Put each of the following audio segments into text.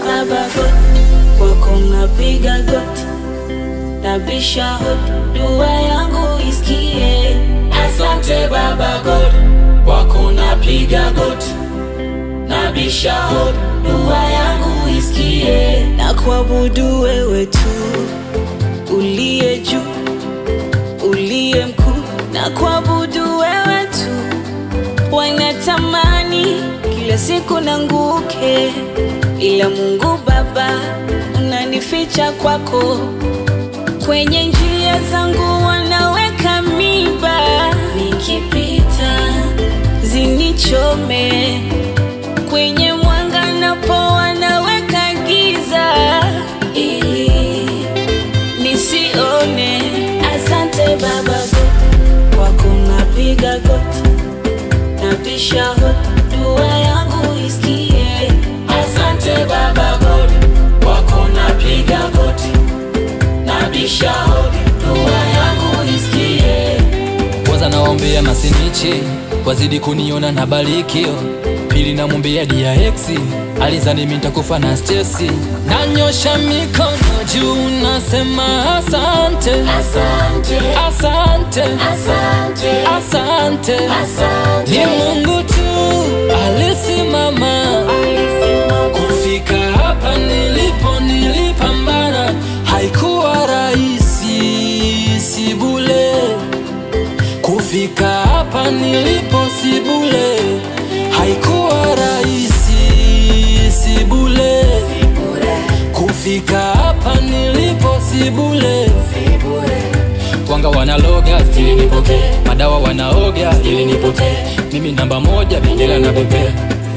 baba God, kwako napiga goti, nabisha hodi, dua yangu isikie. Asante Baba God, kwako napiga goti, nabisha hodi, dua yangu isikie. na kuabudu wewe tu uliye juu uliye mkuu na kuabudu wewe tu wanatamani kila siku nanguke ila mungu baba unanificha kwako kwenye njia zangu wanaweka miba nikipita zinichome kwenye mwanga napo wanaweka giza ili nisione. Asante Baba God, kwako napiga goti, nabisha hodi, dua yangu isikie. Asante Baba God, kwako napiga goti, nabisha hodi, dua yangu isikie. kwanza nawaombea masinichi wazidi kuniona na barikio pili namwombea DRX alizani mimi nitakufa na stesi nanyosha mikono juu nasema asante Asante, asante asante, asante asante. ni Mungu tu alisimama kufika hapa nilipo nilipambana haikuwa rahisi sibule kufika hapa nilipo sibule haikuwa rahisi sibule kufika hapa nilipo sibule wanga wanaloga ili nipoke madawa wanaoga ili nipoke mimi namba moja bendera na bebea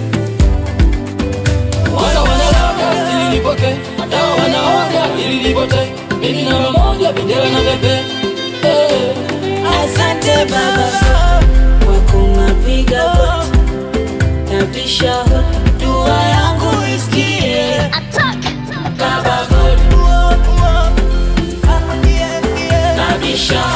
wanga wanaloga ili nipoke madawa wanaoga ili nipoke mimi namba moja bendera na bebea hey. Asante Baba God, kwako napiga goti, nabisha hodi, dua yangu isikie. Baba God, nabisha